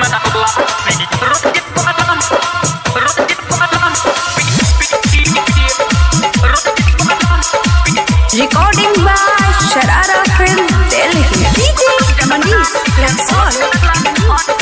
Recording by Sharara Film Delhi. DJ Manish Laxon.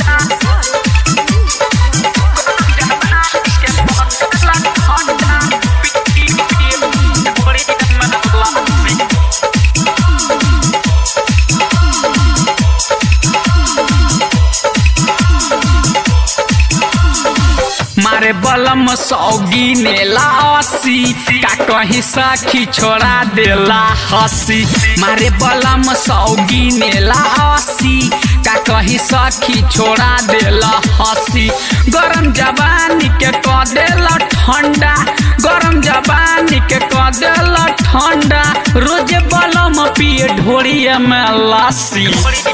मारे बलम सौगी ने लासी का कहीं सखी छोड़ा देला हसी मारे बलम सौगी ने लासी का कहीं सखी छोड़ा देला हसी गरम जवानी के क देला ठंडा गरम जवानी के क देला ठंडा रोज बलम पिए ढोरिया में लासी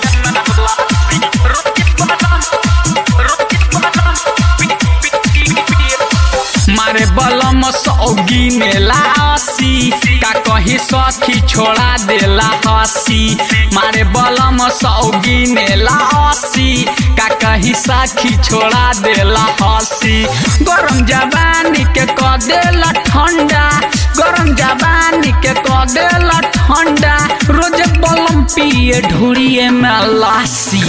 मारे बलम सौगी में लासी का कहीं सखी छोड़ा देला हसी मारे बलम सौगी में लासी का कहीं सखी छोड़ा देला हसी गरम जवानी के क देला ठंडा गरम जवानी के क देला ठंडा रोज बलम पिए ढूरिए में लासी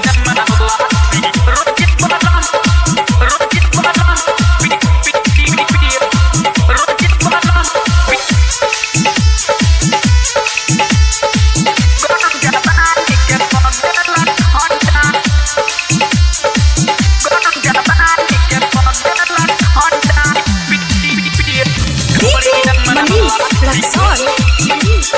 DJ Manish Laxon.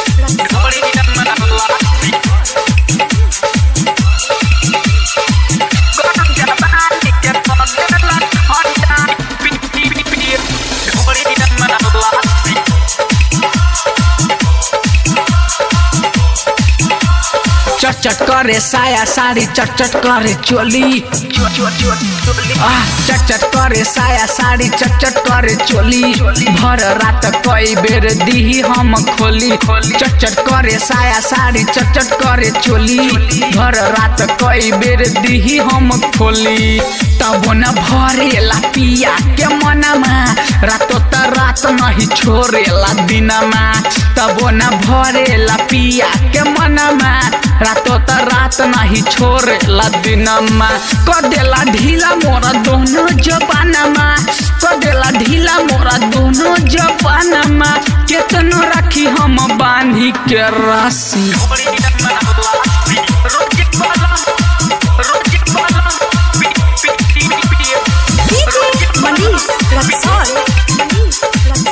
चट चट करे साया साड़ी चट चट करे चोली आह, चट चट करे साया साड़ी चट चट करे चोली भर रात कई बेर दीही हम खोली चट चट करे साया साड़ी चट चट करे चोली भर रात कई बेर दीही हम खोली तब न भरेला पिया के मनमा रातो त रात नहीं छोड़ेला दिनमा तब न भरेला पिया के मनमा रातो त रात नहीं छोड़ेला दिनमा क देला ढीला मोरा दोनों जबानमा क देला ढीला मोरा दोनों जबानमा केतनो राखी हम बांधी के राशि DJ Manish Laxon.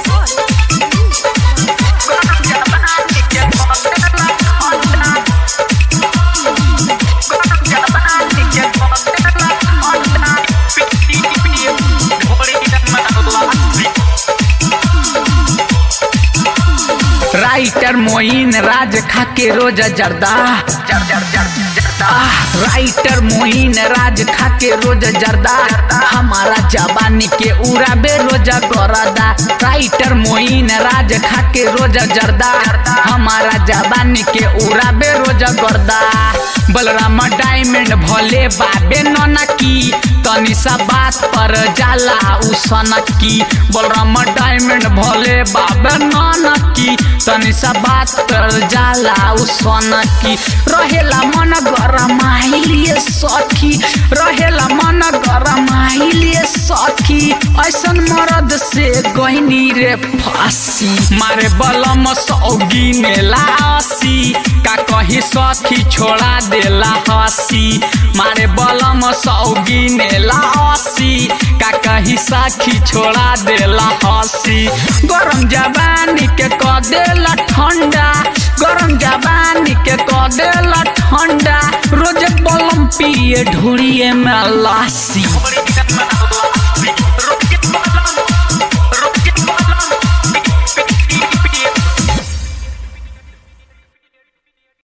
Writer Moin Raj खाके रोज जर्दा आह, राइटर मोइन राज खाके रोज जर्दा हमारा जवानी के उड़ाबे रोज गरदा राइटर मोइन राज खाके रोज जर्दा हमारा जवानी के उड़ाबे रोज गर्दा बलराम डायमंड भले बाबे ननकी तनी सा बात पर जाला उ सनकी बलराम डायमंड भले बाबे ननकी तनी सा बात पर जाला उ सनकी रहेला मन गरमाइलिए सखी रहेला मन गरमाइलिए सखी ऐसन मरद से गहनी रे फांसी मारे बलम सौगी में लासी का कही सखी छोड़ा देला हसी मारे बलम सौगी ने लासी का कही सखी छोड़ा देला हसी गरम जवानी के क देला ठंडा गरम जवानी के क देला ठंडा रोज बलम पिए ढूरिए में लासी